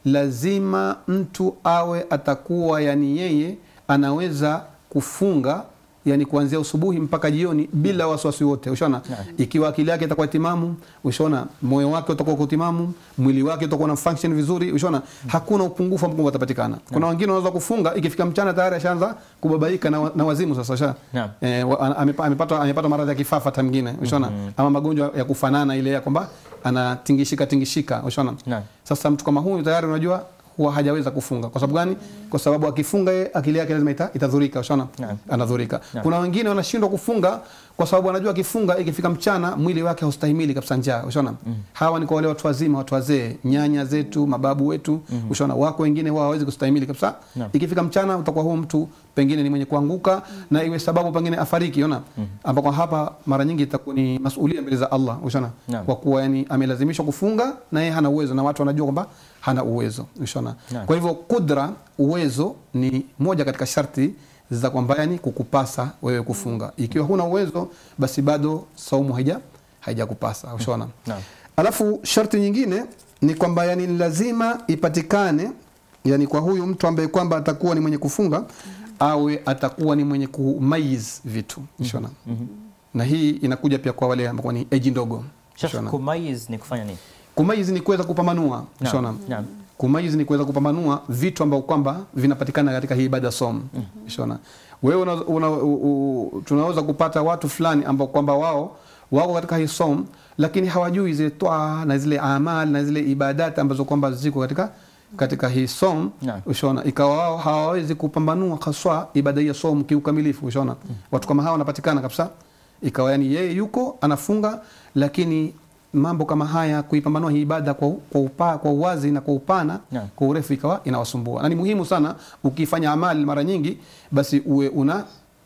[SPEAKER 3] lazima mtu awe atakuwa yani yeye anaweza kufunga yani kuanzia usubuhi mpaka jioni bila wasiwasi wote ushaona ikiwa akili yake itakuwa timamu ushaona moyo wake utakuwa uko timamu mwili wake utakuwa na function vizuri ushaona hakuna upungufu ambao utapatikana kuna wengine wanaweza kufunga ikifika mchana tayari ashaanza kubabaika na, wa- na wazimu sasa ushaona
[SPEAKER 1] Naam.
[SPEAKER 3] eh, wa- ana- amepa- amepata amepata maradhi ya kifafa hata mwingine ushaona ama magonjwa ya kufanana ile ya kwamba anatingishika tingishika ushaona
[SPEAKER 1] Naam.
[SPEAKER 3] sasa mtu kama huyu tayari unajua huwa hajaweza kufunga kwa sababu gani kwa sababu akifunga yeye akili yake lazima ita, itadhurika ushaona
[SPEAKER 1] Naam.
[SPEAKER 3] anadhurika
[SPEAKER 1] Naam.
[SPEAKER 3] kuna wengine wanashindwa kufunga kwa sababu anajua akifunga ikifika mchana mwili wake haustahimili kabisa njaa ushaona hawa ni kwa wale watu wazima watu wazee nyanya zetu mababu wetu ushaona wako wengine huwa hawawezi kustahimili kabisa
[SPEAKER 1] Naam.
[SPEAKER 3] ikifika mchana utakuwa huo mtu pengine ni mwenye kuanguka na iwe sababu pengine afariki ona ambapo hapa mara nyingi itakuwa ni masulia mbele za Allah ushaona
[SPEAKER 1] Naam.
[SPEAKER 3] kwa kuwa yani amelazimishwa kufunga na yeye hana uwezo na watu wanajua kwamba hana uwezo ushaona
[SPEAKER 1] Naam.
[SPEAKER 3] kwa hivyo kudra uwezo ni moja katika sharti za kwamba yani kukupasa wewe kufunga ikiwa huna uwezo basi bado saumu haija haijakupasa ushaona
[SPEAKER 1] Naam.
[SPEAKER 3] alafu sharti nyingine ni kwamba yani ni lazima ipatikane yani kwa huyu mtu ambaye kwamba atakuwa ni mwenye kufunga awe atakuwa ni mwenye kumayiz vitu ushaona na hii inakuja pia kwa wale ambao ni eji ndogo
[SPEAKER 1] Sasa
[SPEAKER 3] ushaona
[SPEAKER 1] kumaiz ni kufanya nini?
[SPEAKER 3] kumayiz ni kuweza kupambanua
[SPEAKER 1] Naam,
[SPEAKER 3] ushaona
[SPEAKER 1] naam.
[SPEAKER 3] kumayiz ni kuweza kupambanua vitu ambao kwamba vinapatikana katika hii ibada som ushaona wewe una, una, u, u, tunaweza kupata watu fulani ambao kwamba wao wako katika hii som lakini hawajui zile toa na zile amal na zile ibadati ambazo kwamba ziko katika katika hii som
[SPEAKER 1] Naam.
[SPEAKER 3] ushaona ikawa wao hawawezi kupambanua haswa ibada hii ya som kiukamilifu ushaona watu kama hawa wanapatikana kabisa ikawa yani yeye yuko anafunga lakini mambo kama haya kuipambanua hii ibada kwa, kwa, upa, kwa uwazi na kwa upana
[SPEAKER 1] Naam.
[SPEAKER 3] kwa urefu ikawa inawasumbua na ni muhimu sana ukifanya amali mara nyingi basi uwe una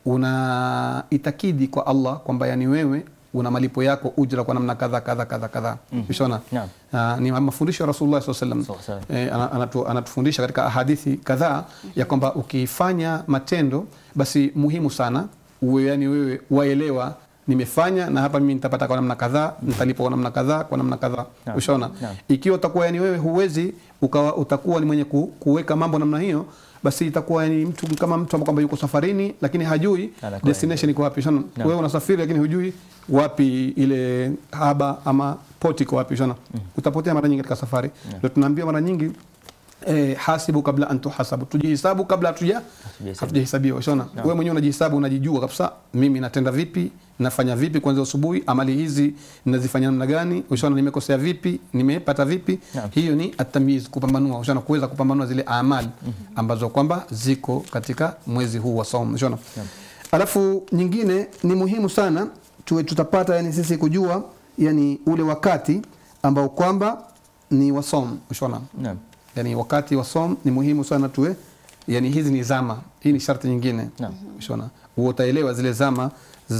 [SPEAKER 3] una itakidi kwa Allah kwamba yani wewe una malipo yako ujra kwa namna kadha kadha kadha kadha ushaona
[SPEAKER 1] Naam.
[SPEAKER 3] Ah, ni mafundisho ya Rasulullah SAW sallam
[SPEAKER 1] Sawa, sawa.
[SPEAKER 3] eh, ana- anatu, anatufundisha katika hadithi kadhaa ya kwamba ukifanya matendo basi muhimu sana uwe yani wewe waelewa nimefanya na hapa mimi nitapata kwa namna kadhaa nitalipwa kwa namna kadhaa kwa namna kadhaa
[SPEAKER 1] Naam.
[SPEAKER 3] ushaona
[SPEAKER 1] Naam.
[SPEAKER 3] ikiwa utakuwa yani wewe huwezi ukawa, utakuwa ni mwenye ku, kuweka mambo namna hiyo basi itakuwa ni mtu kama mtu ambaye kwamba yuko safarini lakini hajui
[SPEAKER 1] Anakuwa
[SPEAKER 3] destination iko wapi shona
[SPEAKER 1] Naam.
[SPEAKER 3] wewe unasafiri lakini hujui wapi ile haba ama poti iko wapi shona utapotea mara nyingi katika safari ndio tunaambiwa mara nyingi Eh, hasibu kabla an tuhasabu, tujihisabu kabla hatuja
[SPEAKER 1] Hatujahesabiwa.
[SPEAKER 3] hatujahesabiwa. Shona wewe mwenyewe unajihisabu, unajijua kabisa, mimi natenda vipi, nafanya vipi kuanzia asubuhi, amali hizi ninazifanya namna gani, ushona nimekosea vipi, nimepata vipi.
[SPEAKER 1] Naam.
[SPEAKER 3] Hiyo ni atamyiz, kupambanua, ushona kuweza kupambanua zile amali ambazo kwamba ziko katika mwezi huu wa saum, ushona. Alafu nyingine ni muhimu sana tuwe tutapata yani sisi kujua yani ule wakati ambao kwamba ni wa saum, ushona
[SPEAKER 1] Naam.
[SPEAKER 3] yani wakati wa som ni muhimu sana tuwe yani hizi ni zama hii ni sharti nyingine
[SPEAKER 1] Naam.
[SPEAKER 3] shona utaelewa zile zama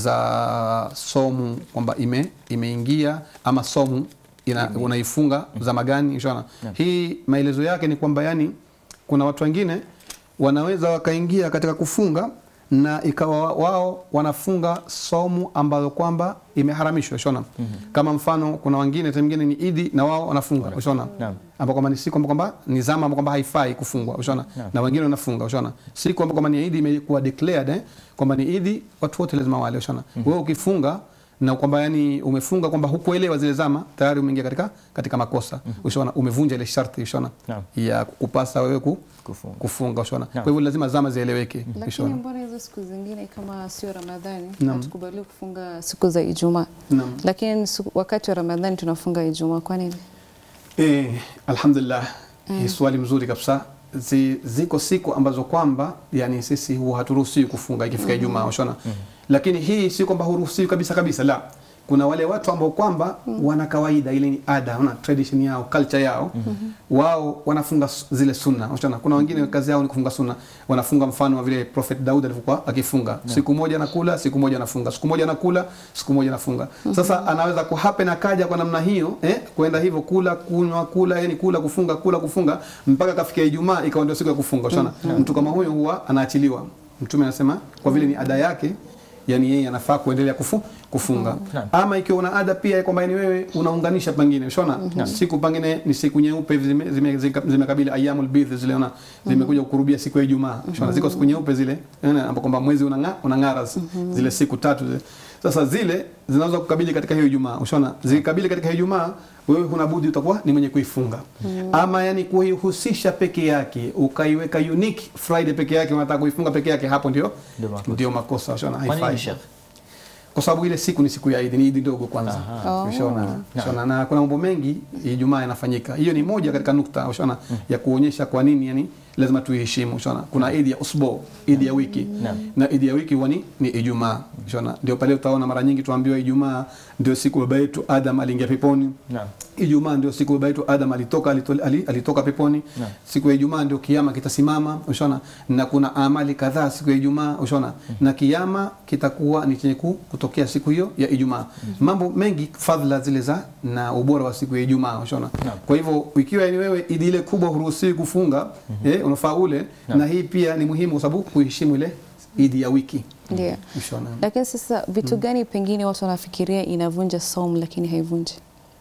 [SPEAKER 3] za somu kwamba ime imeingia ama somu ina, unaifunga zama gani shona
[SPEAKER 1] Naam.
[SPEAKER 3] hii maelezo yake ni kwamba yani kuna watu wengine wanaweza wakaingia katika kufunga na ikawa wao wanafunga somu ambayo kwamba imeharamishwa shona kama mfano kuna wengine time nyingine ni idi na wao wanafunga ushona
[SPEAKER 1] Naam.
[SPEAKER 3] ambao kwamba ni siku ambao kwamba ni zama ambao kwamba haifai kufungwa ushona
[SPEAKER 1] Naam.
[SPEAKER 3] na wengine wanafunga ushona siku ambao kwamba ni idi imekuwa declared eh, kwamba ni idi watu wote lazima wale ushona wewe ukifunga na kwamba yani umefunga kwamba hukuelewa zile zama tayari umeingia katika katika makosa ushona umevunja ile sharti ushona
[SPEAKER 1] Naam.
[SPEAKER 3] ya kukupasa wewe ku,
[SPEAKER 1] Kufunga.
[SPEAKER 3] kufunga ushona
[SPEAKER 1] Naam.
[SPEAKER 3] kwa hivyo lazima zama zieleweke
[SPEAKER 2] Lakini
[SPEAKER 3] ushona
[SPEAKER 2] mbona hizo siku zingine kama sio Ramadhani
[SPEAKER 3] Naam.
[SPEAKER 2] hatukubaliwi kufunga siku za Ijumaa,
[SPEAKER 3] Naam.
[SPEAKER 2] lakini siku- wakati wa Ramadhani tunafunga Ijumaa. Kwa nini?
[SPEAKER 3] Eh, alhamdulillah hii swali mzuri kabisa Zi, ziko siku ambazo kwamba yani sisi huwa haturuhusiwi kufunga ikifika Ijumaa ushona lakini hii si kwamba huruhusiwi kabisa kabisa la kuna wale watu ambao kwamba wana kawaida ile ni ada una tradition yao culture yao wao wanafunga s- zile sunna unaona kuna wengine kazi yao ni kufunga sunna wanafunga mfano wa vile prophet Daud alivyokuwa akifunga siku moja anakula siku moja anafunga siku moja anakula siku moja anafunga sasa anaweza kuhappen akaja kwa namna hiyo eh kwenda hivyo kula kunywa kula yani kula kufunga kula kufunga mpaka kafikia Ijumaa ikawa ndio siku ya kufunga unaona mtu kama huyo huwa anaachiliwa mtume anasema kwa vile ni ada yake yani yeye anafaa kuendelea kufu, kufunga
[SPEAKER 1] Naam.
[SPEAKER 3] ama ikiwa una ada pia kwamba ni wewe unaunganisha pengine ushona siku pengine ni siku nyeupe hivi zime- zime- zika- zimekabili ayamul bidh zile ona zimekuja kukurubia siku ya Ijumaa ushona ziko siku nyeupe zile unaona, ambapo kwamba mwezi unang'aa unang'ara zile siku tatu zile sasa zile zinaweza kukabili katika hiyo Ijumaa ushona zikikabili katika hiyo Ijumaa wewe huna budi utakuwa ni mwenye kuifunga ama yani kuihusisha peke yake ukaiweka unique Friday peke yake unataka kuifunga peke yake hapo ndio
[SPEAKER 1] Ndio makosa.
[SPEAKER 3] ndio makosa ushona
[SPEAKER 1] Kwa nini
[SPEAKER 3] haifai
[SPEAKER 1] Sheikh?
[SPEAKER 3] kwa sababu ile siku ni siku ya Idi, ni Idi ndogo kwanza.
[SPEAKER 1] Aha.
[SPEAKER 3] Ushaona, ushaona na kuna mambo mengi Ijumaa yanafanyika. Hiyo ni moja katika nukta ushaona ya kuonyesha kwa nini yani lazima tuiheshimu. Ushaona, kuna Idi ya usbo, Idi ya wiki
[SPEAKER 1] Naam.
[SPEAKER 3] na Idi ya wiki huwa ni ni Ijumaa. Ushaona, ndio pale utaona mara nyingi tuambiwa Ijumaa ndio siku baba yetu Adam aliingia peponi.
[SPEAKER 1] Naam.
[SPEAKER 3] Ijumaa ndio siku baba yetu Adam alitoka alito- ali- alitoka peponi.
[SPEAKER 1] Naam.
[SPEAKER 3] Siku ya Ijumaa ndio kiama kitasimama, ushaona, na kuna amali kadhaa siku ya Ijumaa, ushaona, na kiama kitakuwa ni chenye ku- kutokea siku hiyo ya Ijumaa. Mambo mengi fadhila zile za na ubora wa siku ya Ijumaa, ushaona.
[SPEAKER 1] Naam.
[SPEAKER 3] Kwa hivyo ikiwa ni wewe idi ile kubwa huruhusiwi kufunga, eh, unafaa ule, na hii pia ni muhimu kwa sababu kuheshimu ile idi ya wiki.
[SPEAKER 2] Ndio.
[SPEAKER 3] Ushaona.
[SPEAKER 2] Lakini sasa vitu gani pengine watu wanafikiria inavunja saum lakini haivunji?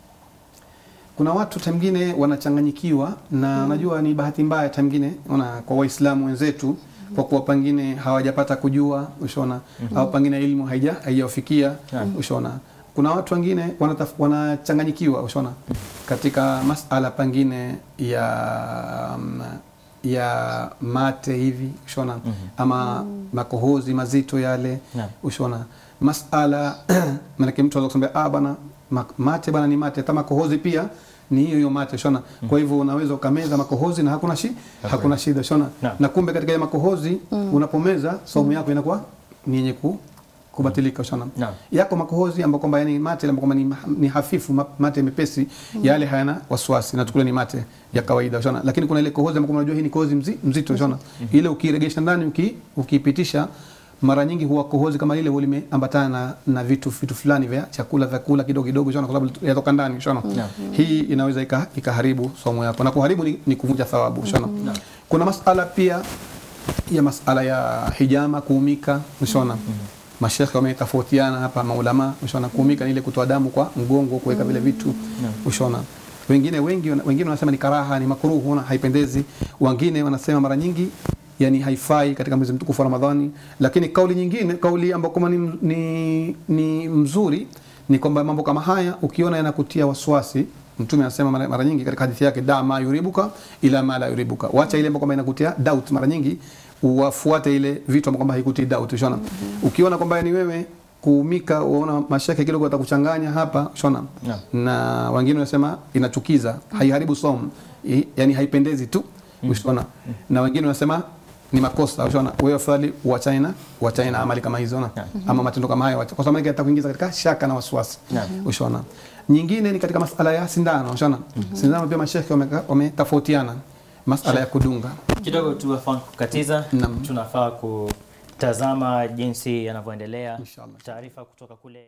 [SPEAKER 3] kuna watu tamngine wanachanganyikiwa na najua ni bahati mbaya tamngine ona kwa waislamu wenzetu kwa kuwa pengine hawajapata kujua ushona au pengine elimu haija haijawafikia
[SPEAKER 1] Naam.
[SPEAKER 3] ushona kuna watu wengine wanataf- wanachanganyikiwa ushona katika masala pengine ya mm, ya mate hivi ushona ama makohozi mazito yale
[SPEAKER 1] Naam.
[SPEAKER 3] ushona masala maanake mtu anaweza kusema ah bana ma- mate bana ni mate hata makohozi pia ni hiyo hiyo mate shona kwa hivyo unaweza ukameza makohozi na hakuna shi, hakuna shida shona
[SPEAKER 1] Naam.
[SPEAKER 3] na kumbe katika ile makohozi unapomeza saumu yako inakuwa ni yenye ku kubatilika shona
[SPEAKER 1] Naam.
[SPEAKER 3] yako makohozi ambayo kwamba yani mate ambayo kwamba ni, ni hafifu ma- mate mepesi yale hayana wasiwasi na tukule ni mate ya kawaida shona lakini kuna ile kohozi ambayo kwamba unajua hii ni kohozi mzi, mzito shona ile ukiregesha ndani uki, ukiipitisha mara nyingi huwa kohozi kama ile huwa limeambatana na, na vitu vitu fulani vya chakula vya kula kidogo kidogo shona kwa sababu yatoka ndani shona hii inaweza ika- ikaharibu somo yako na kuharibu ni, ni kuvunja thawabu shona kuna masala pia ya masala ya hijama kuumika mshona mashekhe wametofautiana hapa maulama mshona kuumika ni ile kutoa damu kwa mgongo kuweka vile vitu mshona wengine wengi wengine wanasema ni karaha ni makruhu na haipendezi wengine wanasema mara nyingi yani haifai katika mwezi mtukufu wa Ramadhani lakini kauli nyingine kauli ambayo kama ni, ni, ni mzuri ni kwamba mambo kama haya ukiona yanakutia waswasi Mtume anasema mara, mara nyingi katika hadithi yake da ma yuribuka ila ma la yuribuka, wacha ile ambayo kwamba inakutia doubt. Mara nyingi uwafuate ile vitu ambavyo kwamba haikutii doubt. Ushona, ukiona kwamba ni wewe kuumika, uona mashaka kidogo atakuchanganya hapa, ushona
[SPEAKER 1] Naam.
[SPEAKER 3] na wengine wanasema inachukiza, haiharibu somo, i- yani haipendezi tu, ushona na wengine wanasema ni makosa ushona, wewe afadhali uachane na uachane na amali kama hizo na ama matendo kama hayo, kwa sababu yatakuingiza katika shaka na wasiwasi
[SPEAKER 1] Naam.
[SPEAKER 3] ushona. Nyingine ni katika masala ya sindano ushona, sindano pia mashekhe wameka- wametofautiana masala ya kudunga.
[SPEAKER 1] kidogo tu afan kukatiza
[SPEAKER 3] Naam.
[SPEAKER 1] tunafaa kutazama jinsi yanavyoendelea
[SPEAKER 3] Inshallah.
[SPEAKER 1] taarifa kutoka kule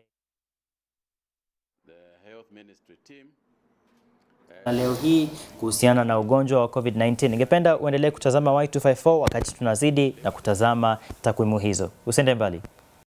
[SPEAKER 4] the health ministry team
[SPEAKER 1] na leo hii kuhusiana na ugonjwa wa COVID-19. Ningependa uendelee kutazama Y254 wakati tunazidi na kutazama takwimu hizo. Usiende mbali.